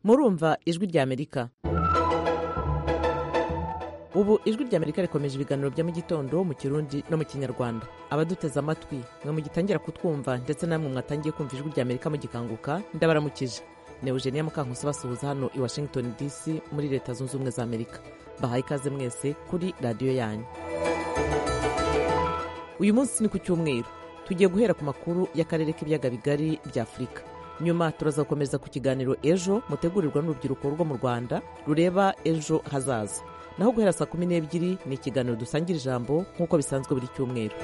murumva ijwi ry'amerika ubu ijwi ry'amerika rikomeje ibiganiro bya mu gitondo mu kirundi no mu kinyarwanda abaduteze amatwi mwe mugitangira kutwumva ndetse namwe mwatangiye kumva ijwi ry'amerika mugikanguka ndabaramukije ni eugenia mukankusi basuhuza hano i washington dc muri leta zunze ubumwe za amerika bahaye ikaze mwese kuri radiyo yanyu uyu munsi ni ku cyumweru tugiye guhera ku makuru y'akarere k'ibiyaga bigari bya afurika nyuma turazakomeza ku kiganiro ejo mutegurirwa n'urubyiruko rwo mu rwanda rureba ejo hazaza naho guhera saa kumi n'ebyiri ni ikiganiro dusangira ijambo nk'uko bisanzwe buri cyumweru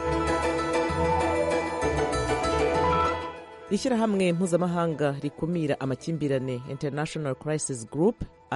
ishyirahamwe mpuzamahanga rikumira amakimbirane international crisis group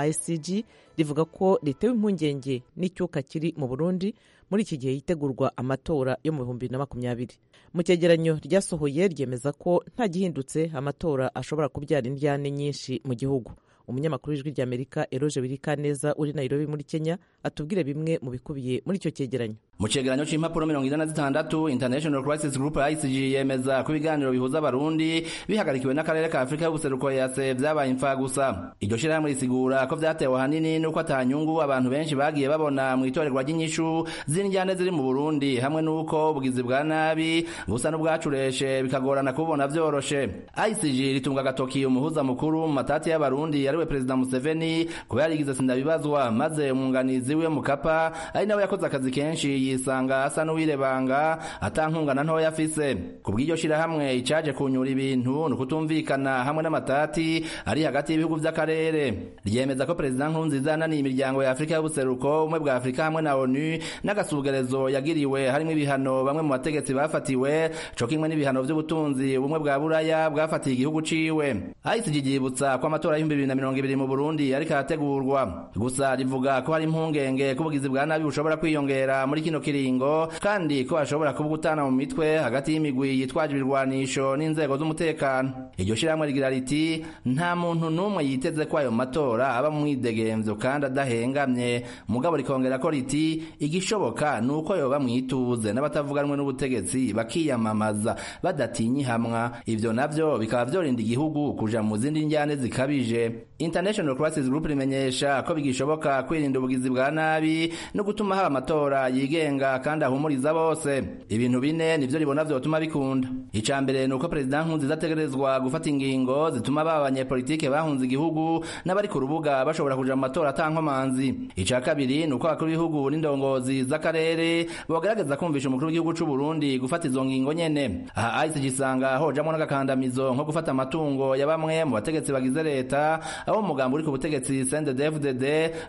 icg rivuga ko ritewe impungenge n'icyuka kiri mu burundi muri iki gihe yitegurwa amatora yo mu bihumbi na makumyabiri mu cyegeranyo ryasohoye ryemeza ko nta gihindutse amatora ashobora kubyara indyane nyinshi mu gihugu umunyamakuru w'ijwi ry'amerika eroje wirikaneza uri nairobi muri kenya atubwire bimwe mu bikubiye muri icyo cyegeranyo mu cyegeranyo cy'impapuro mirongo ine na zitandatu international crisis group icg yemeza ko ibiganiro bihuza abarundi bihagarikiwe n'akarere ka afurika y'ubuseruko yase byabaye imfa gusa iryo shyirahamwe risigura ko byatewe ahanini n'uko atanyungu abantu benshi bagiye babona mu itorerwa ry'inyishu z'indyane ziri mu burundi hamwe n'uko ubugizi bwa nabi busa n'ubwacureshe bikagorana kububona byoroshe icg ritunga agatoki umuhuza mukuru mu matati y'abarundi ariwe perezida museveni kuba yarigize sindabibazwa maze umwunganizi we mukapa ari nawe yakoze akazi kenshi yisanga asa n'uwirebanga atankungana ntoya afise ku bw'iryo shyirahamwe icaje kunyura ibintu ni ukutumvikana hamwe n'amatati ari hagati y'ibihugu vy'akarere ryemeza ko perezida nkurunziza yananiye imiryango ya afurika y'ubuseruko umwe bwa afurika hamwe na onu n'agasugerezo yagiriwe harimwo ibihano bamwe mu bategetsi bafatiwe co kimwe n'ibihano vy'ubutunzi ubumwe bwa buraya bwafatiye igihugu ciwe icg ryibutsa ko amatora y'ibihumbi bibiri na mirongo ibiri mu burundi ariko arategurwa gusa rivuga ko hari impungenge ko ubugizi bwa nabi bushobora kwiyongera muri kino kino kiringo kandi ko ashobora kuba gutana mu mitwe hagati y'imigwi yitwaje ibirwanisho n'inzego z'umutekano iryo shyirahamwe rigira riti nta muntu n'umwe yiteze ko ayo matora aba mu mwidegemvyo kandi adahengamye mugabo rikongera ko riti igishoboka ni uko yoba mwituze n'abatavuganwe n'ubutegetsi bakiyamamaza badatinyihamwa ivyo navyo bikaba vyorinda igihugu kuja mu zindi njyane zikabije international crisis group rimenyesha ko bigishoboka kwirinda ubugizi bwa nabi no gutuma haba amatora yige yigenga kandi ahumuriza bose ibintu bine nivyo ribona vyotuma bikunda ica mbere nuko perezida nkunziza ategerezwa gufata ingingo zituma baba abanyepolitike bahunze igihugu n'abari ku rubuga bashobora kuja mu matora atankomanzi ica kabiri nuko abakuru b'ibihugu n'indongozi z'akarere bogerageza kumvisha umukuru w'igihugu c'u Burundi gufata izo ngingo nyene aha ICC isanga hojamwo n'agakandamizo nko gufata amatungo ya bamwe mu bategetsi bagize leta aho umugambi uri ku butegetsi CNDD-FDD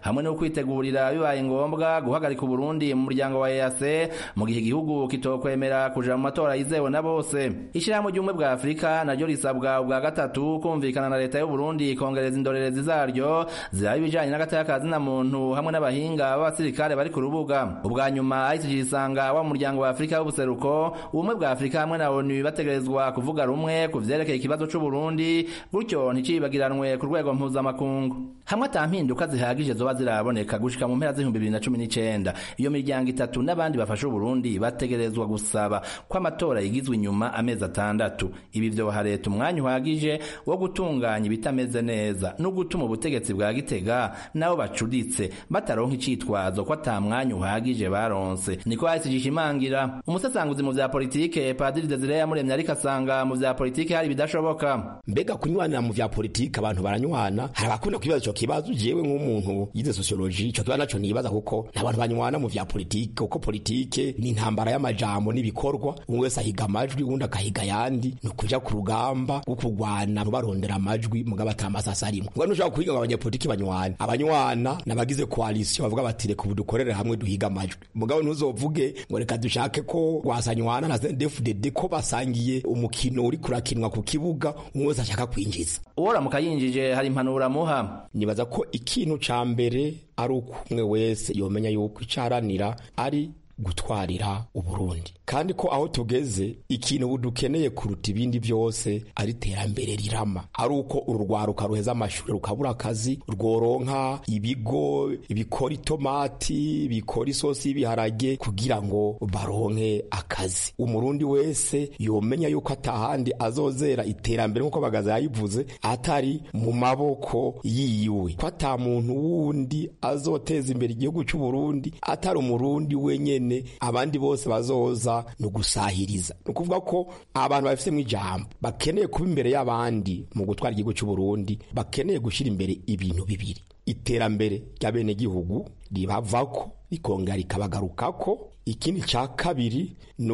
hamwe no kwitegurira bibaye ngombwa guhagarika Burundi mu muryango wa EAC mu gihe igihugu kitokwemera kuja mu matora yizewe na bose ishyirahamwe ry'ubumwe bwa Afurika naryo risabwa ubwa gatatu kumvikana na leta y'u Burundi kongereza indorerezi zaryo ziraba ibijanye n'agatakazi na muntu hamwe n'abahinga b'abasirikare bari ku rubuga ubwa nyuma ICG isanga wa muryango wa Afurika w'ubuseruko ubumwe bwa Afurika hamwe na ONU bategerezwa kuvuga rumwe ku vyerekeye ikibazo c'u Burundi gutyo nticibagiranwe ku rwego mpuzamakungu hamwe atampinduka zihagije zoba ziraboneka gushika mu mpera z'ibihumbi bibiri na cumi n'icenda iyo miryango itatu itatu n'abandi bafasha uburundi bategerezwa gusaba ko amatora yigizwe inyuma amezi atandatu ibi vyoha leta umwanya uhagije wo gutunganya ibitameze neza no gutuma ubutegetsi bwa gitega nabo bacuditse bataronka icitwazo ko ata mwanya uhagije baronse niko hahise gishimangira umusasanguzi mu vya politike padiri desire yamuremye ariko asanga mu vya politike hari bidashoboka mbega kunywana mu vya politike abantu baranywana hari abakunda kwibaza ico kibazo jewe nk'umuntu yize sociologie ico kibazo naco nibaza kuko ni abantu banywana mu vya politike kuko politike ni intambara y'amajambo n'ibikorwa umwe wese ahiga amajwi uwundi akahiga ayandi ni ukuja ku rugamba rwo kurwana barondera amajwi mugabo atamasasa arimwe ngo nushaka kuhiga ngo abanyepolitike banywana abanywana n'abagize koalisiyo bavuga bati reka ubu dukorere hamwe duhiga amajwi mugabo ntuzovuge ngo reka dushake ko wasanywana na CNDD-FDD ko basangiye umukino uri kurakinwa ku kibuga umwe wese ashaka kwinjiza uworamuka yinjije hari impanuro amuha nibaza ko ikintu ca mbere ari uko umwe wese yomenya yuko icaranira ari gutwarira uburundi kandi ko aho tugeze ikintu budukeneye kuruta ibindi byose ari iterambere rirama ari uko uru rwaruka ruheza amashuri rukabura akazi rworonka ibigo bikora itomati bikora isosi y'ibiharage kugira ngo baronke akazi umurundi wese yomenya yuko atahandi azozera iterambere nk'uko bagaza yayivuze atari mu maboko yiyiwe ko ata muntu wundi azoteza imbere igihugu cy'uburundi atari umurundi wenyene abandi bose bazoza ni ugusahiriza ni ukuvuga ko abantu babifitemo ijambo bakeneye kuba imbere y'abandi mu gutwara igihugu cy'uburundi bakeneye gushyira imbere ibintu bibiri iterambere ry'abenegihugu ribavako rikongera rikabagarukako ikindi cya kabiri ni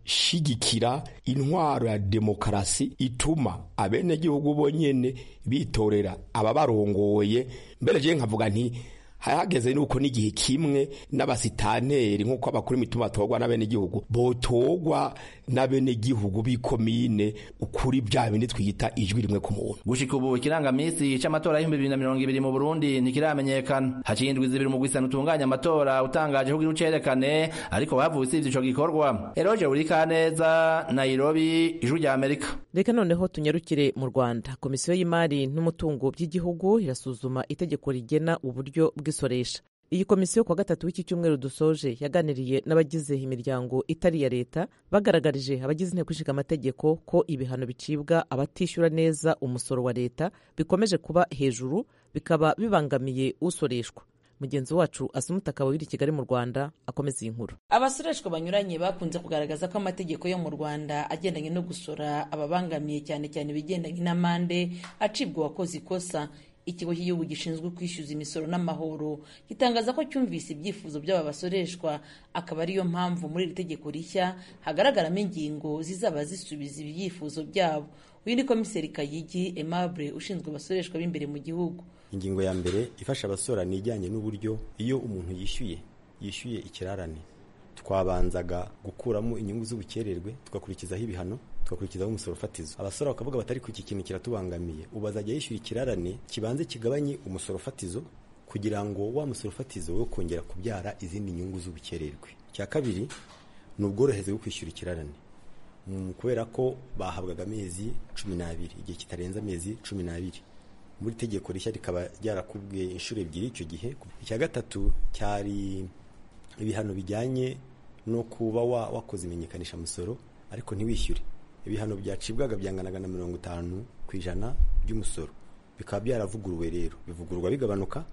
ugushigikira intwaro ya demokarasi ituma abenegihugu bonyene bitorera ababarongoye mbere je nkavuga nti hahageze nuko n'igihe kimwe n'abasitaneri nk'uko abakuru imituma batorwa n'abenegihugu botorwa n'abenegihugu b'ikomine ukuri bya bindi twita ijwi rimwe ku muntu gushika ubu ikirangamisi c'amatora y'ibihumbi bibiri na mirongo ibiri mu burundi ntikiramenyekana haciye indwi zibiri mu gwisana utunganya amatora utangaje ko ucerekane ariko bavuye usivye ico gikorwa eroje burikaneza nairobi ijwi rya amerika reka noneho tunyarukire mu rwanda komisiyo y'imari n'umutungo by'igihugu irasuzuma itegeko rigena uburyo bw'isoresha iyi komisiyo kuwa gatatu w'iki cyumweru dusoje yaganiriye n'abagize imiryango itari iya leta bagaragarije abagize inteko ishinga amategeko ko ibihano bicibwa abatishyura neza umusoro wa leta bikomeje kuba hejuru bikaba bibangamiye usoreshwa mugenzi wacu asumutaka wabiri kigali mu rwanda akomeza iyi nkuru abasoreshwa banyuranye bakunze kugaragaza ko amategeko yo mu rwanda agendanye no gusora ababangamiye cyane cyane ibigendanye n'amande acibwa uwakoze ikosa ikigo cy'igihugu gishinzwe kwishyuza imisoro n'amahoro gitangaza ko cyumvise ibyifuzo by'aba basoreshwa akaba ariyo mpamvu muri iri tegeko rishya hagaragaramo ingingo zizaba zisubiza ibyifuzo byabo uyu ni komiseri kayigi aimable ushinzwe abasoreshwa b'imbere mu gihugu ingingo ya mbere ifasha abasora ni ijyanye n'uburyo iyo umuntu yishyuye yishyuye ikirarane twabanzaga gukuramo inyungu z'ubukererwe tugakurikizaho ibihano tugakurikizaho umusoro fatizo abasora bakavuga batari ku iki kintu kiratubangamiye ubu azajya yishyura ikirarane kibanze kigabanye umusoro fatizo kugira ngo wa musoro fatizo wo kongera kubyara izindi nyungu z'ubukererwe icya kabiri ni ubworohereze bwo kwishyura ikirarane kubera ko bahabwaga amezi cumi n'abiri igihe kitarenze amezi cumi n'abiri muri tegeko rishya rikaba ryarakubwiye inshuro ebyiri icyo gihe icya gatatu cyari ibihano bijyanye no kuba wakoze imenyekanisha musoro ariko ntiwishyure ibihano byacibwaga byanganaga na mirongo itanu ku ijana by'umusoro bikaba byaravuguruwe rero bivugururwa bigabanuka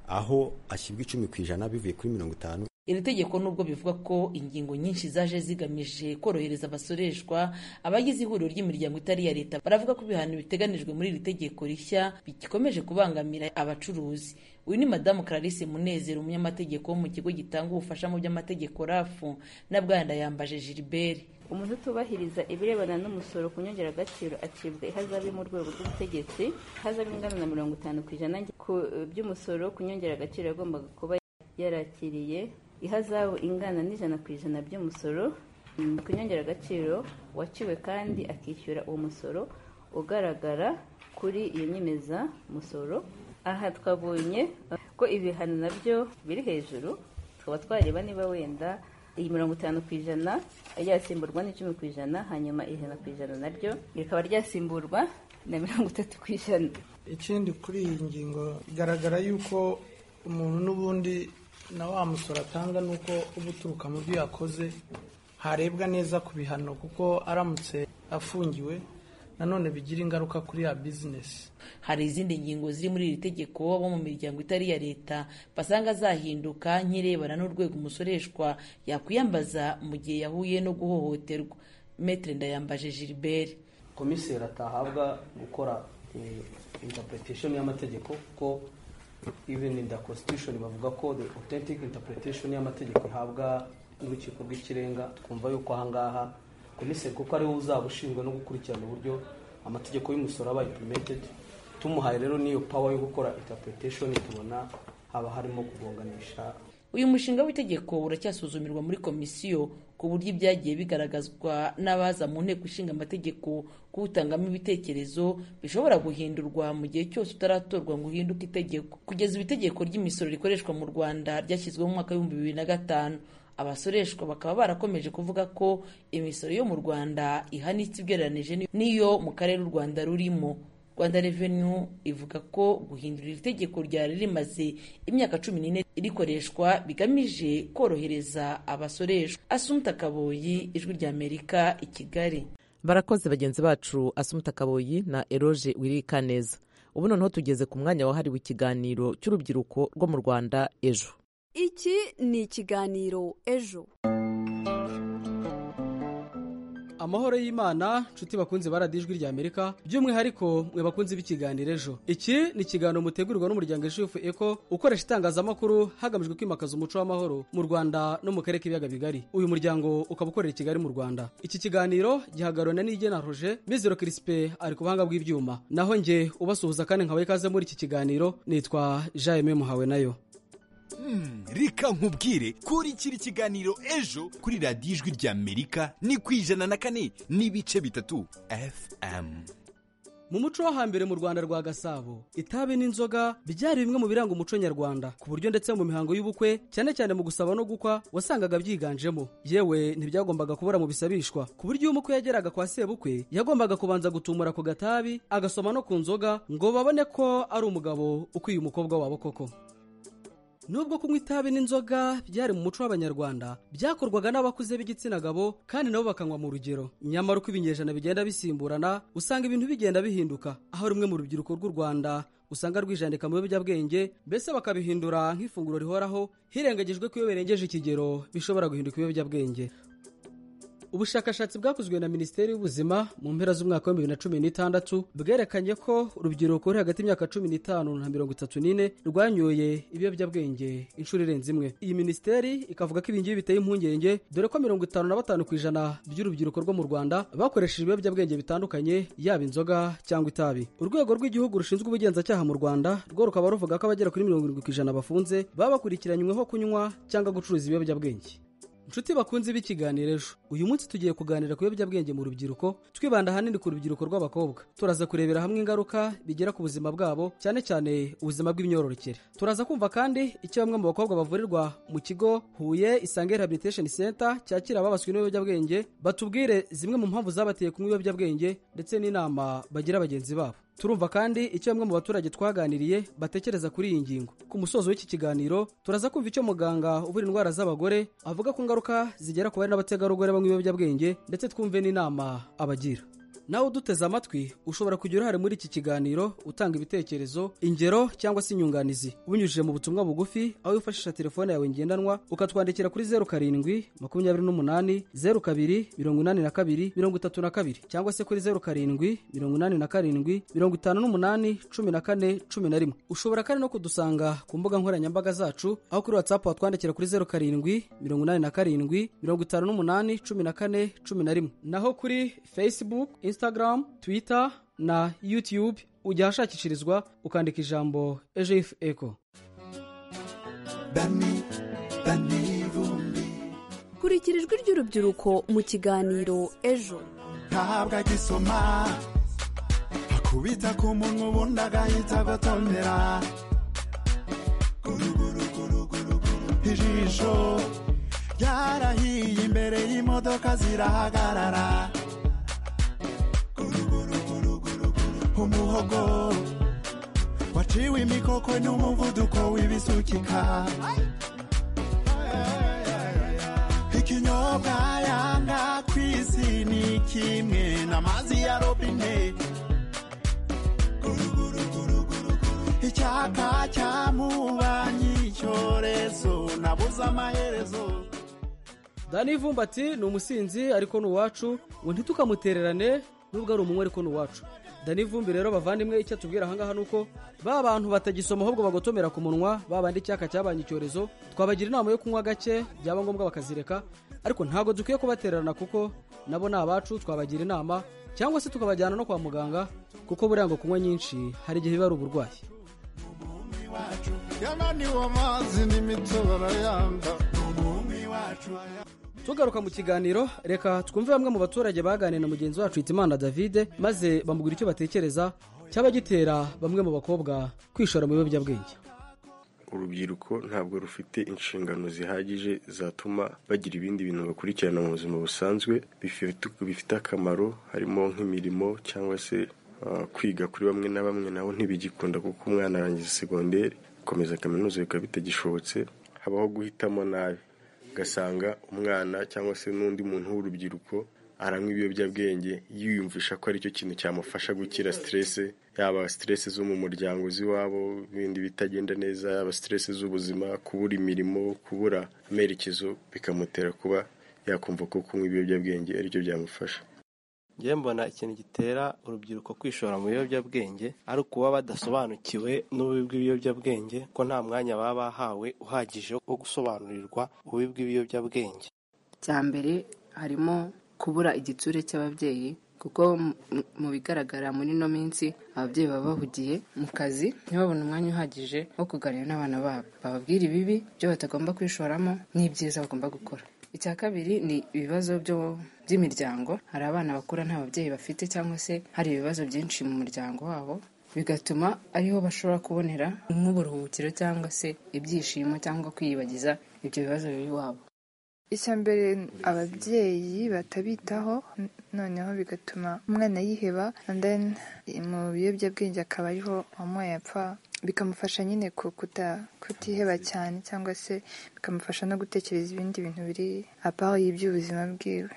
aho ashyirwa icumi ku ijana bivuye kuri mirongo itanu iri tegeko nubwo bivuga ko ingingo nyinshi zaje zigamije korohereza abasoreshwa abagize ihuriro ry'imiryango itari iya leta baravuga ko ibihano biteganijwe muri iri tegeko rishya bikomeje kubangamira abacuruzi uyu ni madamu Clarisse Munezero umunyamategeko wo mu kigo gitanga ubufasha mu by'amategeko rafu na bwanda yambaje Gilbert umuntu utubahiriza ibirebana n'umusoro ku nyongeragaciro acibwa ihazabu mu rwego rw'ubutegetsi ihazabu ingana na mirongo itanu ku ijana ku by'umusoro ku nyongeragaciro yagombaga kuba yarakiriye ihazabu ingana n'ijana ku ijana by'umusoro ku nyongeragaciro waciwe kandi akishyura uwo musoro ugaragara kuri iyo nyemeza musoro aha twabonye ko ibihano nabyo biri hejuru tukaba twareba niba wenda iyi mirongo itanu ku ijana ryasimburwa n'icumi ku ijana hanyuma ijana ku ijana naryo rikaba ryasimburwa na mirongo itatu ku ijana ikindi kuri iyi ngingo bigaragara yuko umuntu n'ubundi na wa musoro atanga ni uko uba uturuka mu byo yakoze harebwa neza ku bihano kuko aramutse afungiwe nanone bigira ingaruka kuri ya bizinesi hari izindi ngingo ziri muri iri tegeko bo mu miryango itari iya leta basanga zahinduka nk'irebana n'urwego umusoreshwa yakwiyambaza mu gihe yahuye no guhohoterwa metere ndayambaje gilbert komiseri atahabwa gukora interpretation y'amategeko kuko even in the constitution bavuga ko the authentic interpretation y'amategeko ihabwa n'urukiko rw'ikirenga twumva yuko ahangaha komiseri kuko ariwe uzaba ushinzwe no gukurikirana uburyo amategeko y'umusoro aba implemented tumuhaye rero n'iyo power yo gukora interpretation tubona haba harimo kugonganisha uyu mushinga w'itegeko uracyasuzumirwa muri komisiyo ku buryo ibyagiye bigaragazwa n'abaza mu nteko ishinga amategeko kuwutangamo ibitekerezo bishobora guhindurwa mu gihe cyose utaratorwa ngo uhinduke itegeko kugeza ubu itegeko ry'imisoro rikoreshwa mu rwanda ryashyizweho mu mwaka w'ibihumbi bibiri na gatanu abasoreshwa bakaba barakomeje kuvuga ko imisoro yo mu rwanda ihanitse ugereranije n'iyo mu karere u rwanda rurimo rwanda revenu ivuga ko guhindura iri tegeko ryari rimaze imyaka cumi n'ine rikoreshwa bigamije korohereza abasoreshwa asumta kaboyi ijwi ry'amerika i kigali barakoze bagenzi bacu asumuta kaboyi na eroge wirikaneza ubu noneho tugeze ku mwanya wahariwe ikiganiro cy'urubyiruko rwo mu rwanda ejo iki ni ikiganiro ejo amahoro y'imana nshuti bakunze baradijwi ry'amerika by'umwihariko mwe bakunze b'ikiganiro ejo iki ni ikiganiro mutegurirwa n'umuryango ishifu eko ukoresha itangazamakuru hagamijwe kwimakaza umuco w'amahoro mu rwanda no mu karere k'ibiyaga bigari uyu muryango ukaba ukorera i kigali mu rwanda iki kiganiro gihagararana n'igena roje mizero kirisipe ari ku buhanga bw'ibyuma naho njye ubasuhuza kandi nkawe ikaze muri iki kiganiro nitwa jaime muhawe nayo reka nkubwire kurikira ikiganiro ejo kuri radiyo ijwi ry'amerika ni ku ijana na kane n'ibice bitatu fm mu muco wo hambere mu rwanda rwa gasabo itabi n'inzoga byari bimwe mu biranga umuco nyarwanda ku buryo ndetse mu mihango y'ubukwe cyane cyane mu gusaba no gukwa wasangaga byiganjemo yewe ntibyagombaga kubura mu bisabishwa ku buryo iyo umukwe yageraga kwa sebukwe yagombaga kubanza gutumura ku gatabi agasoma no ku nzoga ngo babone ko ari umugabo ukwiye umukobwa wabo koko nubwo kunywa itabi n'inzoga byari mu muco w'abanyarwanda byakorwaga n'abakuze b'igitsina gabo kandi nabo bakanywa mu rugero nyamara uko ibinyejana bigenda bisimburana usanga ibintu bigenda bihinduka aho rumwe mu rubyiruko rw'u rwanda usanga rwijandika mu biyobyabwenge mbese bakabihindura nk'ifunguro rihoraho hirengagijwe ko iyo birengeje ikigero bishobora guhinduka ibiyobyabwenge ubushakashatsi bwakozwe na minisiteri y'ubuzima mu mpera z'umwaka wa bibiri na cumi n'itandatu bwerekanye ko urubyiruko ruri hagati y'imyaka cumi n'itanu na mirongo itatu n'ine rwanyoye ibiyobyabwenge inshuro irenze imwe iyi minisiteri ikavuga ko ibingibi biteye impungenge dore ko mirongo itanu na batanu ku ijana by'urubyiruko rwo mu rwanda bakoresheje ibiyobyabwenge bitandukanye yaba inzoga cyangwa itabi urwego rw'igihugu rushinzwe ubugenzacyaha mu rwanda rwo rukaba ruvuga ko abagera kuri mirongo irindwi ku ijana bafunze baba bakurikiranyweho kunywa cyangwa gucuruza ibiyobyabwenge inshuti bakunze b'ikiganiro ejo uyu munsi tugiye kuganira ku biyobyabwenge mu rubyiruko twibanda ahanini ku rubyiruko rw'abakobwa turaza kurebera hamwe ingaruka bigera ku buzima bwabo cyane cyane ubuzima bw'imyororokere turaza kumva kandi icyo bamwe mu bakobwa bavurirwa mu kigo huye isange rehabilitation center cyakira ababaswe n'ibiyobyabwenge batubwire zimwe mu mpamvu zabateye kunywa ibiyobyabwenge ndetse n'inama bagira bagenzi babo turumva kandi icyo bamwe mu baturage twaganiriye batekereza kuri iyi ngingo ku musozo w'iki kiganiro turaza kumva icyo muganga uvura indwara z'abagore avuga ku ngaruka zigera ku bari n'abategarugori banywa ibiyobyabwenge ndetse twumve n'inama abagira nawe uduteze amatwi ushobora kugira uruhare muri iki kiganiro utanga ibitekerezo ingero cyangwa se inyunganizi ubinyujije mu butumwa bugufi aho wifashisha telefone yawe ngendanwa ukatwandikira kuri zeru karindwi makumyabiri n'umunani zeru kabiri mirongo inani na kabiri mirongo itatu na kabiri cyangwa se kuri zeru karindwi mirongo inani na karindwi mirongo itanu n'umunani cumi na kane cumi na rimwe ushobora kandi no kudusanga ku mbuga nkoranyambaga zacu aho kuri watsapu watwandikira kuri zeru karindwi mirongo inani na karindwi mirongo itanu n'umunani cumi na kane cumi na rimwe naho kuri facebook instagram twitter na youtube ujya ahashakishirizwa ukandika ijambo ejf eco kurikira ijwi ry'urubyiruko mu kiganiro ejo ntabwo agisoma akubita ku munwa ubundi agahita agotomera ijisho ryarahiye imbere y'imodoka zirahagarara umuhogo waciwe imikoko n'umuvuduko w'ibisukika ikinyobwa yanga ku isi ni kimwe n'amazi ya robine icyaka cyamubanyi icyorezo nabuze amaherezo dani vumbati ni umusinzi ariko ni uwacu ngo ntitukamutererane nubwo ari umunywa ariko ni uwacu dani vumbi rero bavandimwe icyo atubwira ahangaha ni uko ba bantu batagisoma ahubwo bagotomera ku munwa babandi icyaka cyabanye icyorezo twabagira inama yo kunywa gake byaba ngombwa bakazireka ariko ntabwo dukwiye kubatererana kuko nabo ni abacu twabagira inama cyangwa se tukabajyana no kwa muganga kuko buriya ngo kunywa nyinshi hari igihe biba ari uburwayi tugaruka mu kiganiro reka twumve bamwe mu baturage baganiriye na mugenzi wacu hitimana davide maze bamubwira icyo batekereza cyaba gitera bamwe mu bakobwa kwishora mu biyobyabwenge urubyiruko ntabwo rufite inshingano zihagije zatuma bagira ibindi bintu bakurikirana mu buzima busanzwe bifite- bifite akamaro harimo nk'imirimo cyangwa se ah, kwiga kuri bamwe na bamwe nabo ntibigikunda kuko umwana arangiza segonderi akomeza kaminuza bikaba bitagishobotse habaho guhitamo nabi ugasanga umwana cyangwa se n'undi muntu w'urubyiruko aranywa ibiyobyabwenge yiyumvisha ko ari cyo kintu cyamufasha gukira siterese yaba siterese zo mu muryango z'iwabo ibindi bitagenda neza yaba siterese z'ubuzima kubura imirimo kubura amerekezo bikamutera kuba yakumva ko kunywa ibiyobyabwenge ari cyo byamufasha njye mbona ikintu gitera urubyiruko kwishora mu biyobyabwenge ari ukuba badasobanukiwe n'ububi bw'ibiyobyabwenge ko nta mwanya baba bahawe uhagije wo gusobanurirwa ububi bw'ibiyobyabwenge cya mbere harimo kubura igitsure cy'ababyeyi kuko mu- mu bigaragara muri ino minsi ababyeyi baba bahugiye mu kazi ntibabone umwanya uhagije wo kuganira n'abana babo bababwira ibibi byo batagomba kwishoramo n'ibyiza bagomba gukora icya kabiri ni ibibazo byo- by'imiryango hari abana bakura nta babyeyi bafite cyangwa se hari ibibazo byinshi mu muryango wabo bigatuma ariho bashobora kubonera nk'uburuhukiro cyangwa se ibyishimo cyangwa kwiyibagiza ibyo bibazo biri iwabo icya mbere ababyeyi batabitaho n- noneho bigatuma umwana yiheba and then mu biyobyabwenge akaba ariho wamuye apfa bikamufasha nyine ku- kuta- kutiheba cyane cyangwa se bikamufasha no gutekereza ibindi bintu biri aparo y'iby'ubuzima bwiwe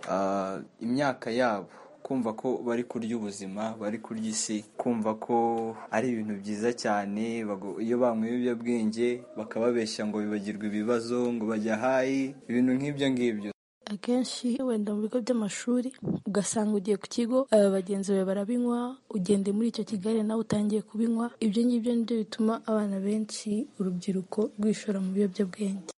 Ah, imyaka yabo kumva ko bari kurya ubuzima bari kurya isi kumva ko ari ibintu byiza cyane bago- iyo banywa ibiyobyabwenge bakababeshya ngo bibagirwe ibibazo ngo bajya hayi ibintu nk'ibyo ngibyo akenshi wenda mu bigo by'amashuri ugasanga ugiye ku kigo aba bagenzi bawe barabinywa ugende muri icyo kigali nawe utangiye kubinywa ibyo ngibyo nibyo bituma abana benshi urubyiruko rwishora mu biyobyabwenge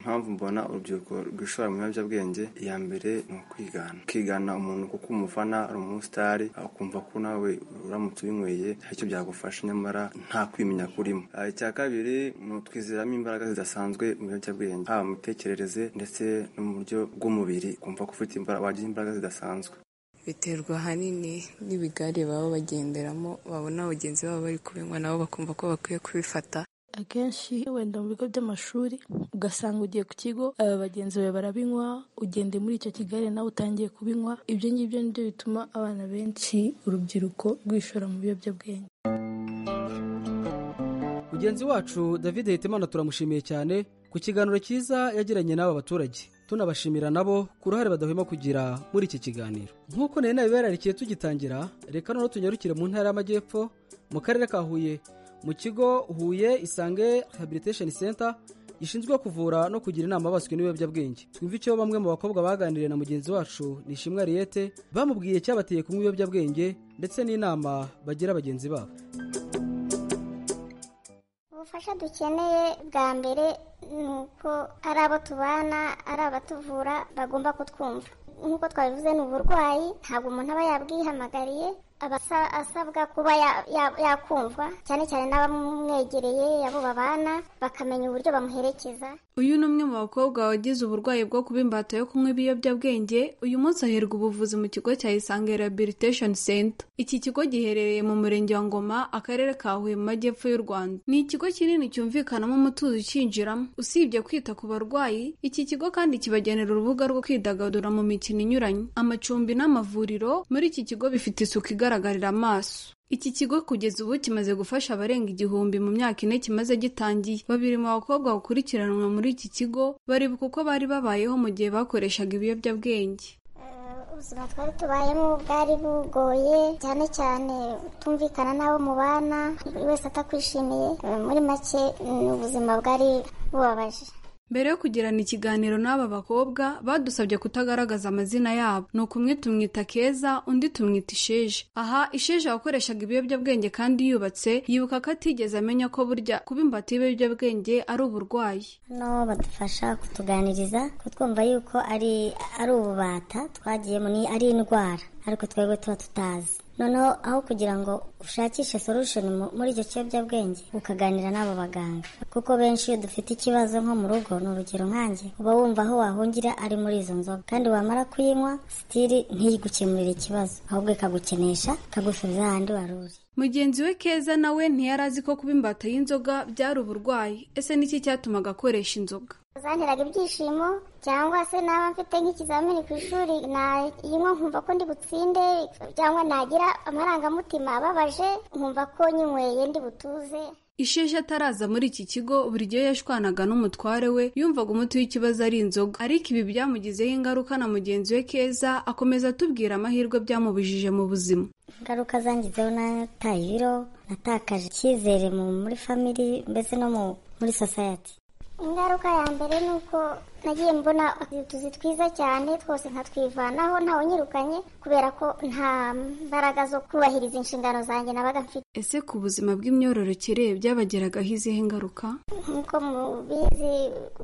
impamvu mbona urubyiruko rwishora mu biyobyabwenge iya mbere ni ukwigana ukigana umuntu kuko umufana ari umusitari ukumva ko nawe uramutse ubinyweye icyo byagufasha nyamara nta kwimenya kurimo Ah, icya kabiri ni utwizeramo imbaraga zidasanzwe mu biyobyabwenge haba mu mitekerereze ndetse no mu buryo bw'umubiri ukumva ko ufite imbaraga wagira imbaraga zidasanzwe biterwa ahanini n'ibigare baba bagenderamo babona bagenzi babo bari kubinywa nabo bakumva ko bakwiye kubifata akenshi wenda mu bigo by'amashuri ugasanga ugiye ku kigo aba bagenzi bawe barabinywa ugende muri icyo kigali nawe utangiye kubinywa ibyo ngibyo nibyo bituma abana benshi urubyiruko rwishora mu biyobyabwenge mugenzi wacu david hitimana turamushimiye cyane ku kiganiro cyiza yagiranye n'aba baturage tunabashimira nabo ku ruhare badahwema kugira muri iki kiganiro nk'uko nari nabibararikiye tugitangira reka noneho tunyarukire mu ntara y'amajyepfo mu karere ka huye mu kigo huye isange rehabilitation center gishinzwe kuvura no kugira inama abaswe n'ibiyobyabwenge twumva icyo bamwe mu bakobwa baganiriye na mugenzi wacu nishimwe ariyete bamubwiye cyabateye kunywa ibiyobyabwenge ndetse n'inama bagira bagenzi babo ubufasha dukeneye bwa mbere ni uko ari abo tubana ari abatuvura bagomba kutwumva nk'uko twabivuze ni uburwayi ntabwo umuntu aba yabwihamagariye aba asa- asabwa kuba ya- ya- yakumvwa cyane cyane n'abamwegereye abo babana bakamenya uburyo bamuherekeza Uyu ni umwe mu bakobwa wagize uburwayi bwo kuba imbata yo kunywa ibiyobyabwenge, uyu munsi aherwa ubuvuzi mu kigo cya Isange Rehabilitation Center. Iki kigo giherereye mu murenge wa Ngoma, akarere ka Huye mu majyepfo y'u Rwanda. Ni ikigo kinini cyumvikanamo umutuzo ukinjiramo. Usibye kwita ku barwayi, iki kigo kandi kibagenera urubuga rwo kwidagadura mu mikino inyuranye. Amacumbi n'amavuriro muri iki kigo bifite isuku igaragarira amaso. Iki kigo kugeza ubu kimaze gufasha abarenga igihumbi mu myaka ine kimaze gitangiye. Babiri mu bakobwa bakurikiranwa muri iki kigo baribuka uko bari babayeho mu gihe bakoreshaga ibiyobyabwenge. ubuzima twari tubayemo bwari bugoye cyane cyane utumvikana n'abo mubana buri wese atakwishimiye muri make ni ubuzima bwari bubabaje Mbere yo kugirana ikiganiro n'aba bakobwa badusabye kutagaragaza amazina yabo ni ukumwe tumwita Keza undi tumwita Isheje. Aha Isheje wakoreshaga ibiyobyabwenge kandi yubatse yibuka ko atigeze amenya ko burya kuba imbata y'ibiyobyabwenge ari uburwayi. hano badufasha kutuganiriza kutwumva yuko ari ari ububata twagiyemo ni ari indwara ariko twebwe tuba tutazi noneho aho kugira ngo ushakishe solution mu- muri icyo kiyobyabwenge ukaganira n'abo baganga kuko benshi iyo dufite ikibazo nko mu rugo ni urugero nkanjye uba wumva aho wahungira ari muri izo nzoga kandi wamara kuyinywa sitiri ntiyigukemurire ikibazo ahubwo ikagukenesha ikagusubiza ahandi wari uri mugenzi we keza nawe ntiyari azi ko kuba imbata y'inzoga byari uburwayi ese niki cyatumaga akoresha inzoga zanteraga ibyishimo cyangwa se naba mfite nk'ikizamini ku ishuri nayinywa nkumva ko ndi butsinde cyangwa nagira amarangamutima ababaje nkumva ko nyinyweye ndi butuze isheshe ataraza muri iki kigo buri gihe yashwanaga n'umutware we yumvaga umuti w'ikibazo ari inzoga ariko ibi byamugizeho ingaruka na mugenzi we keza akomeza atubwira amahirwe byamubujije mu buzima ingaruka zangizeho nataye ibiro natakaje icyizere mu- muri famili mbese no mu- muri society ingaruka ya mbere ni uko nagiye mbona utuzi twiza cyane twose nkatwivanaho ntawunyirukanye kubera ko nta mbaraga zo kubahiriza inshingano zanjye nabaga mfite ese ku buzima bw'imyororokere byabageragaho izihe ngaruka nk'uko mubizi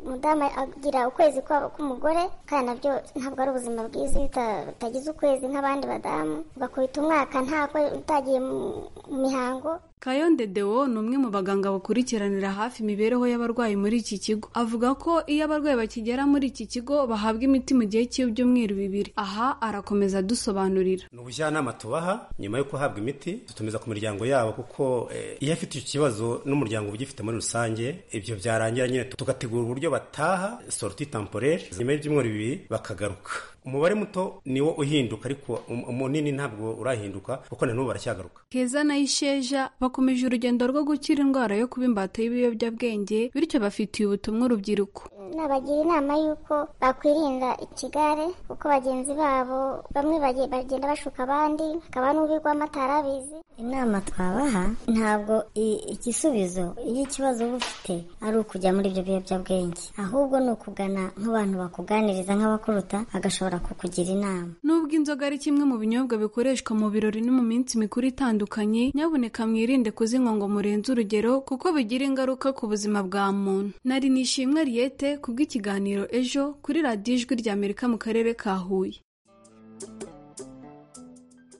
mudamu agira ukwezi kwabo k'umugore kandi nabyo ntabwo ari ubuzima bwiza iyo uta- utagize ukwezi nk'abandi badamu ugakubita umwaka nta ko utagiye mu- mu mihango Kayonde Deo ni umwe mu baganga bakurikiranira hafi imibereho y'abarwayi muri iki kigo. Avuga ko iyo abarwayi bakigera muri iki kigo bahabwa imiti mu gihe cy'ibyumweru bibiri. Aha arakomeza adusobanurira. ni ubujyanama tubaha nyuma yo guhabwa imiti dutumiza ku miryango yabo kuko eh, iyo afite icyo kibazo n'umuryango uba ugifite muri rusange ibyo byarangira nyine tugategura uburyo bataha sorti temporaire nyuma y'ibyumweru bibiri bakagaruka umubare muto niwo uhinduka ariko um- munini ntabwo urahinduka kuko na n'ubu baracyagaruka Keza na Isheja bakomeje urugendo rwo gukira indwara yo kuba imbata y'ibiyobyabwenge bityo bafitiye ubutumwa urubyiruko. nabagira inama y'uko bakwirinda ikigare kuko bagenzi babo bamwe bage- bagenda bashuka abandi hakaba n'ubigwamo atarabizi inama twabaha ntabwo i- igisubizo iyo ikibazo uba ufite ari ukujya muri ibyo biyobyabwenge ahubwo ni ukugana nk'abantu bakuganiriza nk'abakuruta bagashobora kukugira inama Nubwo inzoga ari kimwe mu binyobwa bikoreshwa mu birori no mu minsi mikuru itandukanye, nyabuneka mwirinde kuzinywa ngo murenze urugero kuko bigira ingaruka ku buzima bwa muntu. Nari nishimwe Riete ku bw'ikiganiro ejo kuri radiyo ijwi rya Amerika mu karere ka Huye.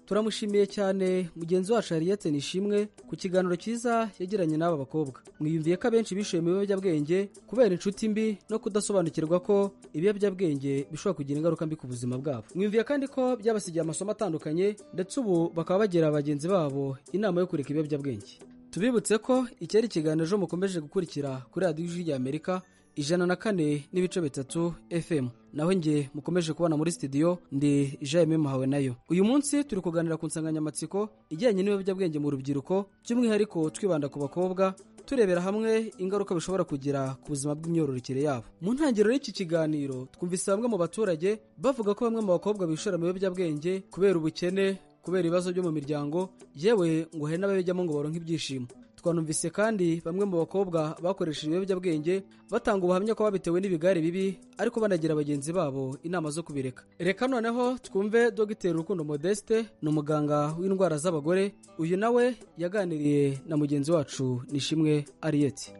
turamushimiye cyane mugenzi wacu yariyetse nishimwe ku kiganiro cyiza yagiranye n'aba bakobwa mwiyumviye ko abenshi bishoye mu biyobyabwenge kubera inshuti mbi no kudasobanukirwa ko ibiyobyabwenge bishobora kugira ingaruka mbi ku buzima bwabo mwiyumviye kandi ko byabasigiye amasomo atandukanye ndetse ubu bakaba bagira bagenzi babo inama yo kureka ibiyobyabwenge tubibutse ko iki ari ikiganiro ejo mukomeje gukurikira kuri radiyo ijwi rya amerika ijana na kane n'ibice bitatu fm naho nge mukomeje kubona muri studio ndi jaime muhawe nayo uyu munsi turi kuganira ku nsanganyamatsiko ijyanye n'ibiyobyabwenge mu rubyiruko by'umwihariko twibanda ku bakobwa turebera hamwe ingaruka bishobora kugira ku buzima bw'imyororokere yabo mu ntangiriro y'iki kiganiro twumvise bamwe mu baturage bavuga ko bamwe mu bakobwa bishora mu biyobyabwenge kubera ubukene kubera ibibazo byo mu miryango yewe ngo hari n'ababijyamo ngo baronke ibyishimo twanumvise kandi bamwe mu bakobwa bakoresheje ibiyobyabwenge batanga ubuhamya ko babitewe n'ibigare bibi ariko banagira bagenzi babo inama zo kubireka reka noneho twumve dogiteri rukundo modeste ni umuganga w'indwara z'abagore uyu nawe yaganiriye na mugenzi wacu nishimwe ariyeti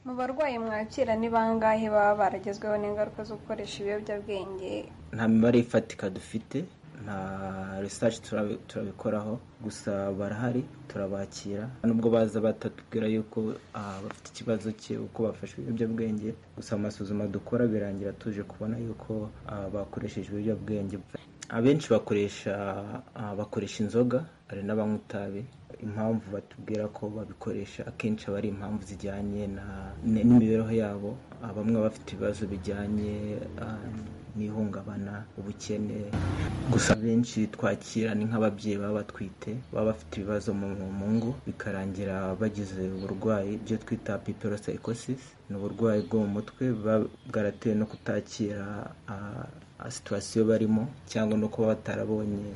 mu barwayi mwakira ni bangahe baba baragezweho n'ingaruka zo gukoresha ibiyobyabwenge nta mibare ifatika dufite nta research turabi- turabikoraho gusa barahari turabakira nubwo baza batatubwira yuko ah, bafite ikibazo cye uko bafashe ibiyobyabwenge gusa amasuzuma dukora birangira tuje kubona yuko ah, bakoresheje ibiyobyabwenge abenshi bakoresha ah, bakoresha inzoga hari n'abanywa itabi impamvu batubwira ko babikoresha akenshi aba ari impamvu zijyanye na- n- n'imibereho yabo Ah, bamwe bafite ibibazo bijyanye ah, n'ihungabana ubukene gusa benshi twakira ni nk'ababyeyi baba batwite baba bafite ibibazo mu mu ngo bikarangira bagize uburwayi ibyo twita piperosaikosis ni uburwayi bwo mu mutwe buba bwaratewe no kutakira ah, ah, situwasiyo barimo cyangwa no kuba batarabonye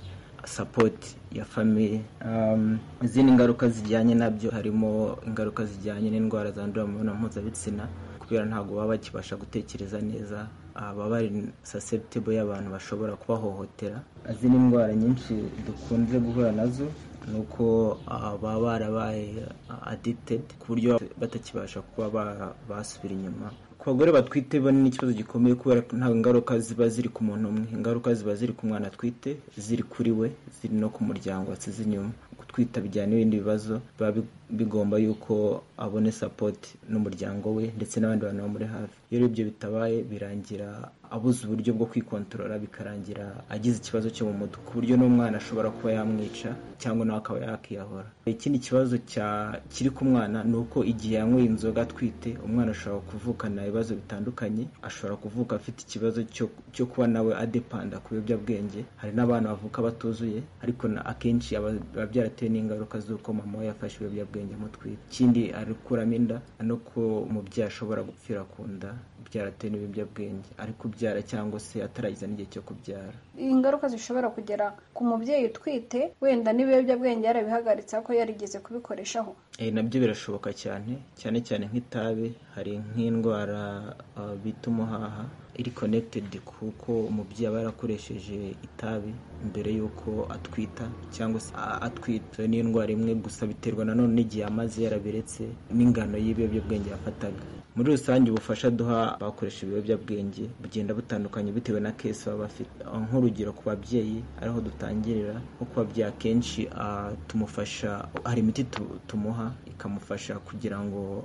sapoti ya famiye Um, izindi ngaruka zijyanye nabyo harimo ingaruka zijyanye n'indwara zandurira mu mibonano mpuzabitsina kubera ntabwo baba bakibasha gutekereza neza ah, baba ari susceptible y'abantu bashobora kubahohotera izindi ndwara nyinshi dukunze guhura nazo ni uko baba barabaye aditedi ku buryo batakibasha kuba basubira inyuma ku bagore batwite bo ni ikibazo gikomeye kubera ko nta ngaruka ziba ziri ku muntu umwe ingaruka ziba ziri ku mwana atwite ziri kuri we ziri no ku muryango wasize inyuma gutwita bijyana n'ibindi bibazo biba bigomba yuko abone sapoti n'umuryango we ndetse n'abandi bantu bamuri hafi iyo rero ibyo bitabaye birangira abuze uburyo bwo kwikontorora bikarangira agize ikibazo cyo mu mutwe ku buryo n'umwana ashobora kuba yamwica cyangwa nawe akaba yakiyahora ikindi kibazo kiri ku mwana ni uko igihe yanyweye inzoga atwite umwana ashobora kuvukana ibibazo bitandukanye ashobora kuvuka afite ikibazo cyo kuba nawe adepanda ku biyobyabwenge hari n'abana bavuka batuzuye ariko akenshi biba byaratewe n'ingaruka z'uko mama we yafashe ibiyobyabwenge amutwite ikindi ari gukuramo inda no ko umubyeyi ashobora gupfira ku nda byaratewe n'ibiyobyabwenge ari kubyara cyangwa se atarageza n'igihe cyo kubyara ingaruka zishobora kugera ku mubyeyi utwite wenda n'ibiyobyabwenge yarabihagaritse ko yarigeze kubikoreshaho nabyo birashoboka cyane cyane cyane nk'itabi hari nk'indwara bita umuhaha iri konekitedi kuko umubyeyi aba yarakoresheje itabi mbere y'uko atwita cyangwa se atwita n'indwara imwe gusa biterwa nanone n'igihe amaze yarabiretse n'ingano y'ibiyobyabwenge yafataga muri rusange ubufasha duha abakoresha ibiyobyabwenge bugenda butandukanye bitewe na kesi baba bafite nk'urugero ku babyeyi ariho dutangirira nko ku babyeyi akenshi tumufasha hari imiti tumuha ikamufasha kugira ngo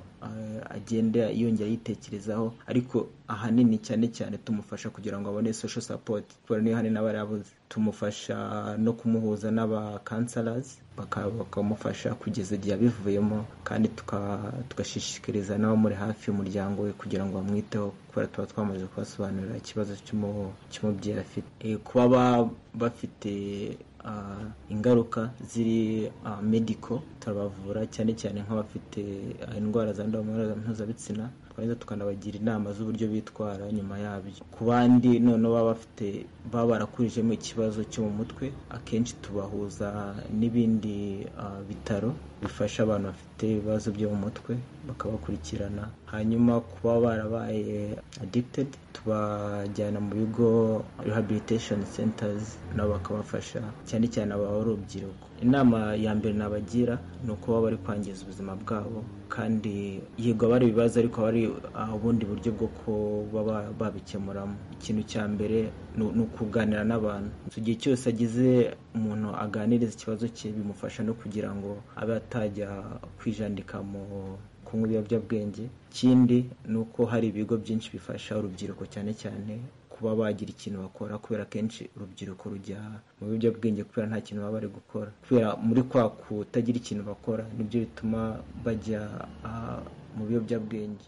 agende yongera yitekerezaho ariko ahanini cyane cyane tumufasha kugira ngo abone social support kubera niyo hari n'abarabuze tumufasha no kumuhuza n'abakansarazi bakamufasha kugeza igihe abivuyemo kandi tugashishikariza n'abamuri hafi y'umuryango we kugira ngo bamwiteho kubera tuba twamaze kubasobanurira ikibazo cy'umubyeyi afite kuba bafite ingaruka ziri mediko turabavura cyane cyane nk'abafite indwara zandura mu mibonano mpuzabitsina twarangiza tukanabagira inama z'uburyo bitwara nyuma yabyo ku bandi noneho baba bafite baba barakurijemo ikibazo cyo mu mutwe akenshi tubahuza n'ibindi bitaro bifasha abantu bafite ibibazo byo mu mutwe bakabakurikirana hanyuma kuba barabaye addicted tubajyana mu bigo rehabilitation centers nabo bakabafasha cyane cyane aba urubyiruko inama ya mbere nabagira ni uko baba bari kwangiza ubuzima bwabo kandi yego aba ari ibibazo ariko aba ari ubundi buryo bwo kuba babikemuramo ikintu cya mbere ni ukuganira n'abantu igihe cyose agize umuntu aganiriza ikibazo cye bimufasha no kugira ngo abe atajya kwijandika mu kunywa ibiyobyabwenge ikindi ni uko hari ibigo byinshi bifasha urubyiruko cyane cyane kuba bagira ikintu bakora kubera kenshi urubyiruko rujya mu biyobyabwenge kubera nta kintu baba bari gukora kubera muri kwa kutagira ikintu bakora nibyo bituma bajya mu biyobyabwenge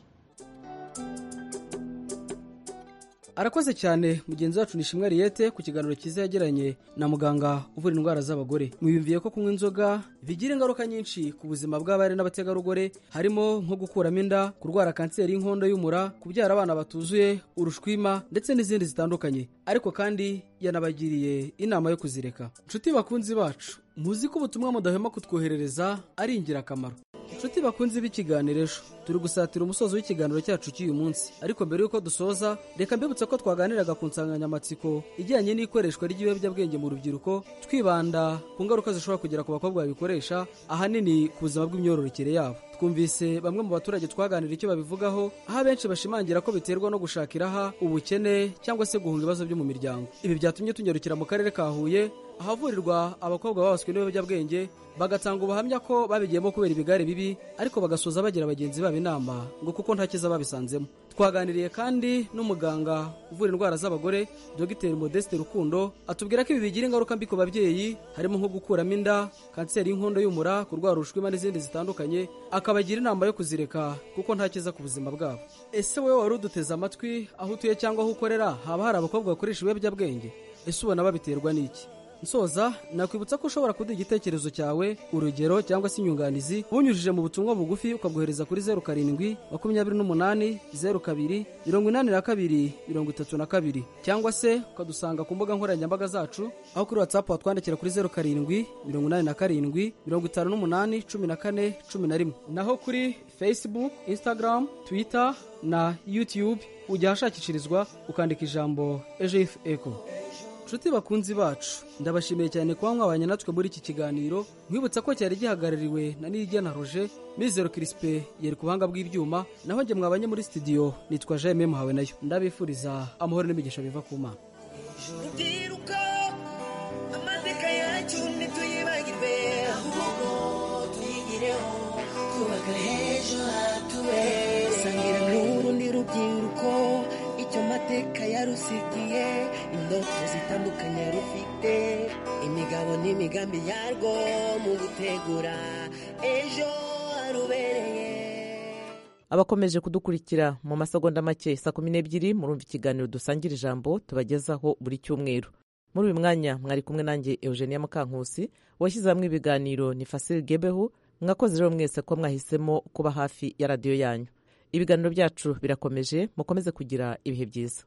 arakoze cyane mugenzi wacu nishimwe ariyete ku kiganiro cyiza yagiranye na muganga uvura indwara z'abagore mwiyumviye ko kunywa inzoga bigira ingaruka nyinshi ku buzima bw'abari n'abategarugori harimo nko gukuramo inda kurwara kanseri y'inkondo y'umura kubyara abana batuzuye urushwima ndetse n'izindi zitandukanye ariko kandi yanabagiriye inama yo kuzireka inshuti bakunzi bacu muzi ko ubutumwa mudahwema kutwoherereza ari ingirakamaro inshuti bakunze b'ikiganiro ejo turi gusatira umusozo w'ikiganiro cyacu cy'uyu munsi ariko mbere y'uko dusoza reka mbibutse ko twaganiraga ku nsanganyamatsiko ijyanye n'ikoreshwa ry'ibiyobyabwenge mu rubyiruko twibanda ku ngaruka zishobora kugera ku bakobwa babikoresha ahanini ku buzima bw'imyororokere yabo twumvise bamwe mu baturage twaganira icyo babivugaho aho abenshi bashimangira ko biterwa no gushakira aha ubukene cyangwa se guhunga ibibazo byo mu miryango ibi byatumye tunyarukira mu karere ka huye ahavurirwa abakobwa babaswe n'ibiyobyabwenge bagatanga ubuhamya ko babigiyemo kubera ibigare bibi ariko bagasoza bagira bagenzi babo inama ngo kuko nta cyiza babisanzemo twaganiriye kandi n'umuganga uvura indwara z'abagore dogiteri modeste rukundo atubwira ko ibi bigira ingaruka mbi ku babyeyi harimo nko gukuramo inda kanseri y'inkondo y'umura kurwara urushwima n'izindi zitandukanye akabagira inama yo kuzireka kuko nta cyiza ku buzima bwabo ese wowe wari uduteze amatwi aho utuye cyangwa aho ukorera haba hari abakobwa bakoresha ibiyobyabwenge ese ubona babiterwa n'iki nsoza nakwibutsa ko ushobora kuduha igitekerezo cyawe urugero cyangwa se inyunganizi unyujije mu butumwa bugufi ukabwohereza kuri zeru karindwi makumyabiri n'umunani zeru kabiri mirongo inani na kabiri mirongo itatu na kabiri cyangwa se ukadusanga ku mbuga nkoranyambaga zacu aho kuri watsapu watwandikira kuri zeru karindwi mirongo inani na karindwi mirongo itanu n'umunani cumi na kane cumi na rimwe naho kuri fesibuku insitagaramu twita na yutiyubu ujya ahashakishirizwa ukandika ijambo ejo ifu eko nshuti bakunzi bacu ndabashimiye cyane kuba mwabanye natwe muri iki kiganiro nkwibutsa ko cyari gihagarariwe na niyigena roje mizero kirisipe yari ku buhanga bw'ibyuma naho njye mwabanye muri sitidiyo nitwa jayime muhawe nayo ndabifuriza amahoro n'imigisha biva ku mana amateka yacu ntituyibagirwe ahubwo tuyigireho twubaka h'ejo hatuwe sangira n'urundi rubyiruko icyo mateka yarusigiye indoto zitandukanye rufite imigabo n'imigambi yarwo mu gutegura ejo harubereye abakomeje kudukurikira mu masegonda make saa kumi n'ebyiri murumva ikiganiro dusangira ijambo tubagezaho buri cyumweru muri uyu mwanya mwari kumwe nanjye eugenia mukankusi washyize hamwe ibiganiro ni fasire gebeho mwakoze rero mwese ko mwahisemo kuba hafi ya radiyo yanyu ibiganiro byacu birakomeje mukomeze kugira ibihe byiza